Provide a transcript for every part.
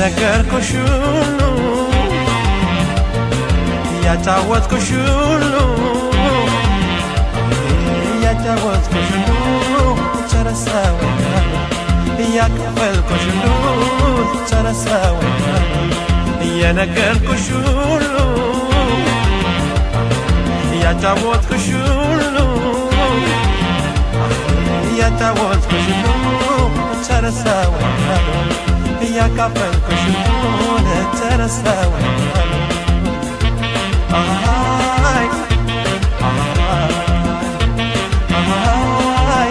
የነገርኩሽ ሁሉ ያጫወትኩሽ ሁሉ ያጫወትኩሽ ሁሉ ጨረሰው እያከፈልኩሽ ሁሉ ጨረሰው የነገርኩሽ ሁሉ ያጫወትኩሽ ሁሉ ያጫወትኩሽ ሁሉ ጨረሰው እያካፈልኩሽ ሁሉ ጨረሰው አይ አይ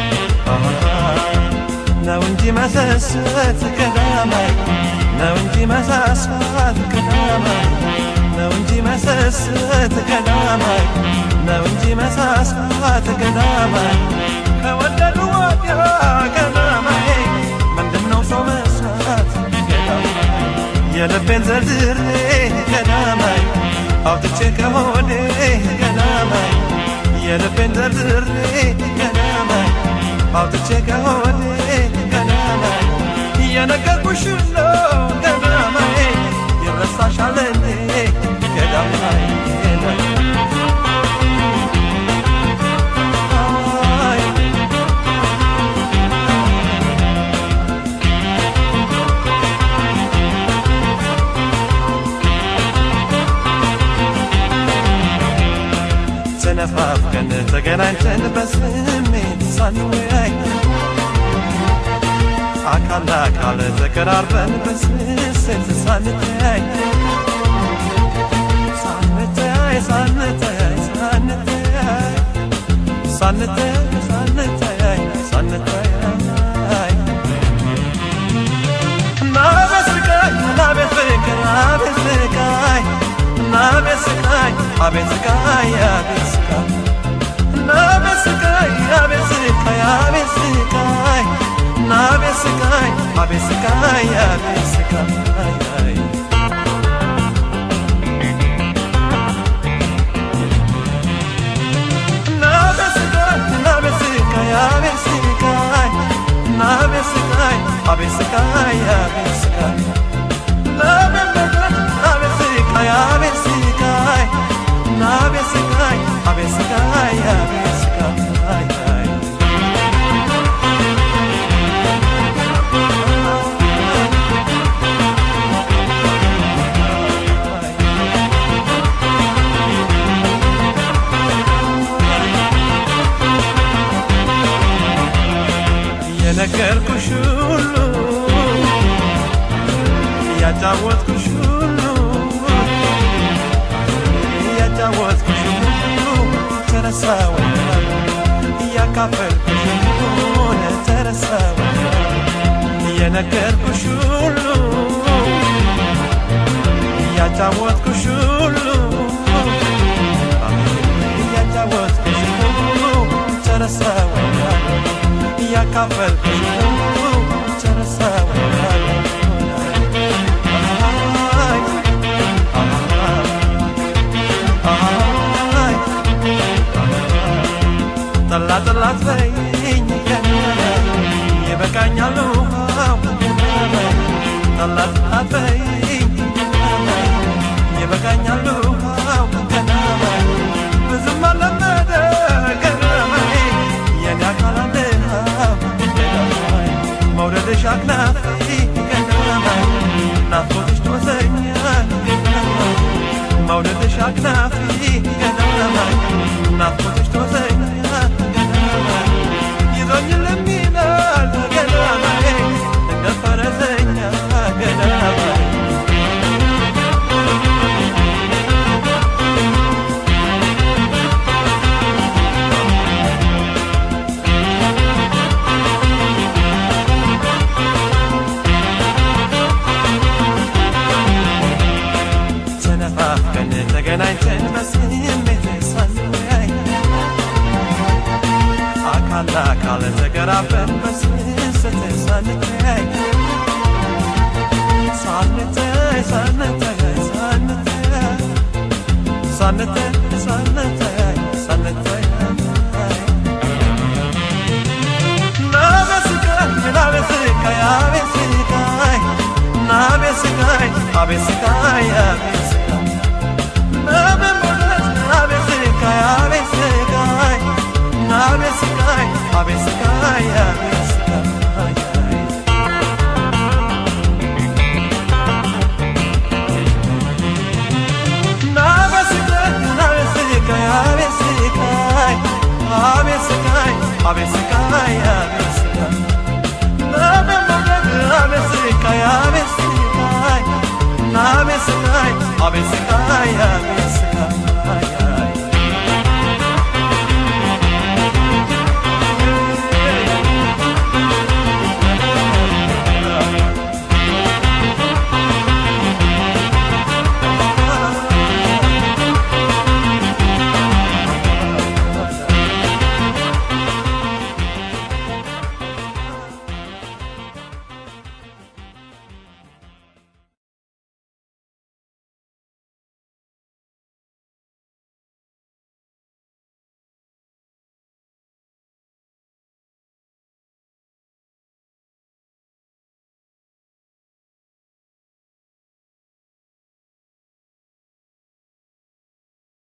ነው እንጂ መሰሰት ቀዳማይ ነው እንጂ መሳሳት ቀዳማይ ነው እንጂ መሰሰት ቀዳማይ ነው እንጂ መሳሳት ቀዳማይ ከወደዱ ወዲያ ቀዳማይ ምንድነው ሰው መሳት ቀዳማይ የልቤን ዘርዝሬ ቀዳማይ አውጥቼ ከሆዴ ቀዳማይ የልቤን ዘርዝሬ ቀዳማይ አውጥቼ ከሆዴ ቀዳማይ እየነገርኩሽ ነው ቀዳማይ ይረሳሻል እንዴ ቀዳማይ ተነፋፍቀን ተገናኝተን በስሜት ሳንወያይ አካል ለአካል ተቀራርበን በስስት ሳንተያይ ሳንተያይ ሳንተያይ ሳንተያይ ሳንተያይ ሳንተያይ ሳንተያይ ናቤት ስቃይ ናቤት ፍቅር አቤት ስቃይ ናቤት ስቃይ አቤት ስቃይ አቤት ስቃይ ናቤት ስቃይ አቤት ስቃይ አቤት ስቃይ ናቤት ስቃይ አቤት ስቃይ አቤት ስቃይ ናቤት ስቃይ ናቤት ስቃይ አቤት ስቃይ ናቤት ስቃይ አቤት ስቃይ አቤት ስቃይ ናቤት ስቃይ አቤት ስቃይ አቤት ስቃይ ናቤት ስቃይ አቤት ስቃይ አቤት ስቃይ የነገርኩሽ ሁሉ ያጫወትኩሽ ሁሉ ያጫወትኩሽ ሁሉ ተረሳው እያካፈልኩሽ ሁሉ ተረሳው የነገርኩሽ ሁሉ ያጫወትኩሽ ሁሉ ያጫወትኩሽ ሁሉ ተረሳው እያካፈልኩሽ ሁሉ ተረሳው ጠላ ጠላት በይኝ ይበቃኛል ውሃው ጠላ ጠላት በይኝ ይበቃኛል ውሃው ብዙም አለመደ ገረመኝ የኔ አካል አንድሃው መውደድሽ አክናፊ ገረመኝ ናፍቆትሽ ጦዘኛል መውደድሽ አክናፊ ገረመኝ ናፍቆትሽ ጦዘኛል ይዞኝ ለሚላል ገረመኝ እንደ ፈረሰኛ ገረመኝ ተነፋፍቀን ተገናኝተን በስሜት ሳንወያይ አካል ለአካል ተቀራርበን በስስት ሳንተያይ ሳንተያይ ሳንተያይ ሳንተያይ ሳንተያይ ሳንተያይ